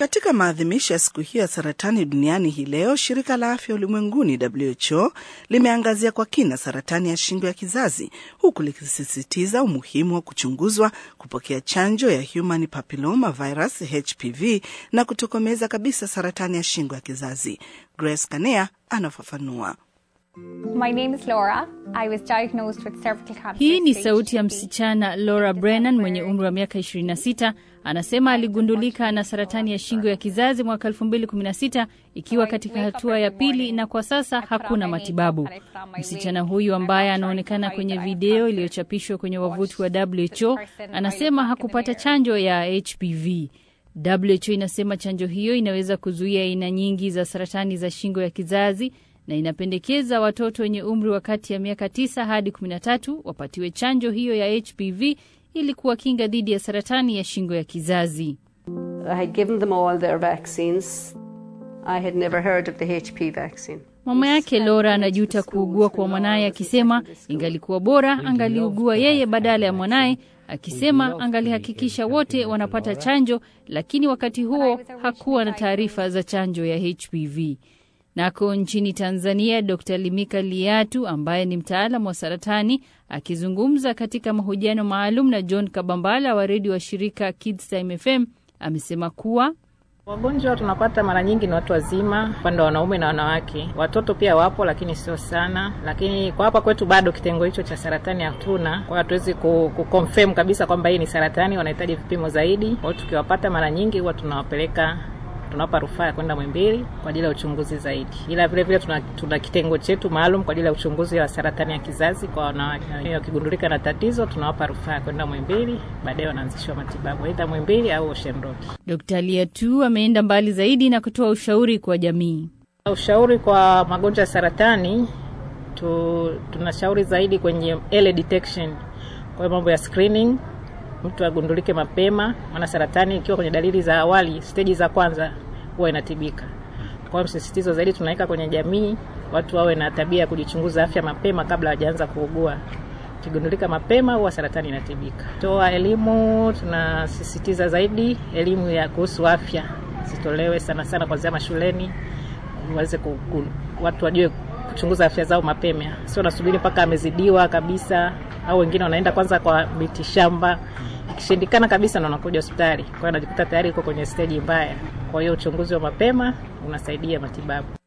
Katika maadhimisho ya siku hiyo ya saratani duniani hii leo, shirika la afya ulimwenguni WHO limeangazia kwa kina saratani ya shingo ya kizazi, huku likisisitiza umuhimu wa kuchunguzwa, kupokea chanjo ya human papilloma virus HPV na kutokomeza kabisa saratani ya shingo ya kizazi. Grace Kanea anafafanua. My name is Laura. I was diagnosed with cervical cancer. Hii ni stage sauti ya 3B. msichana Laura Brennan mwenye umri wa miaka 26. Anasema aligundulika na saratani ya shingo ya kizazi mwaka 2016 ikiwa katika hatua ya pili na kwa sasa hakuna matibabu. Msichana huyu ambaye anaonekana kwenye video iliyochapishwa kwenye wavuti wa WHO anasema hakupata chanjo ya HPV. WHO inasema chanjo hiyo inaweza kuzuia aina nyingi za saratani za shingo ya kizazi na inapendekeza watoto wenye umri wa kati ya miaka 9 hadi 13 wapatiwe chanjo hiyo ya HPV ili kuwakinga dhidi ya saratani ya shingo ya kizazi. I had given them all their vaccines. I had never heard of the HP vaccine. Mama yake Laura anajuta kuugua kwa mwanaye akisema ingalikuwa bora angaliugua yeye badala ya mwanaye, akisema angalihakikisha wote wanapata chanjo, lakini wakati huo hakuwa na taarifa za chanjo ya HPV. Nako nchini Tanzania, Dr. Limika Liatu ambaye ni mtaalamu wa saratani akizungumza katika mahojiano maalum na John Kabambala wa redio wa shirika Kids Time FM amesema kuwa Wagonjwa tunapata mara nyingi ni watu wazima, upande wa wanaume na wanawake. Watoto pia wapo, lakini sio sana. Lakini kwa hapa kwetu bado kitengo hicho cha saratani hatuna, kwa hiyo hatuwezi ku, ku confirm kabisa kwamba hii ni saratani. Wanahitaji vipimo zaidi. Kwa hiyo tukiwapata mara nyingi huwa tunawapeleka tunawapa rufaa ya kwenda Mwimbili kwa ajili ya uchunguzi zaidi, ila vile vile tuna, tuna kitengo chetu maalum kwa ajili ya uchunguzi wa saratani ya kizazi kwa wanawake. Wakigundulika na tatizo, tunawapa rufaa ya kwenda Mwimbili, baadaye wanaanzishiwa matibabu aidha Mwimbili au Ocean Road. Dr. Liatu ameenda mbali zaidi na kutoa ushauri kwa jamii. Ushauri kwa magonjwa ya saratani tu, tunashauri zaidi kwenye early detection, kwa hiyo mambo ya screening, mtu agundulike mapema, maana saratani ikiwa kwenye dalili za awali, steji za kwanza huwa inatibika. Kwa hiyo msisitizo zaidi tunaweka kwenye jamii, watu wawe na tabia ya kujichunguza afya mapema kabla hawajaanza kuugua. Ikigundulika mapema huwa saratani inatibika. Toa elimu, tunasisitiza zaidi elimu ya kuhusu afya zitolewe sana sana kuanzia mashuleni, waweze ku, ku, watu wajue kuchunguza afya zao mapema, sio nasubiri mpaka amezidiwa kabisa, au wengine wanaenda kwanza kwa miti shamba, ikishindikana kabisa ndo wanakuja hospitali, kwa hiyo anajikuta tayari uko kwenye steji mbaya. Kwa hiyo uchunguzi wa mapema unasaidia matibabu.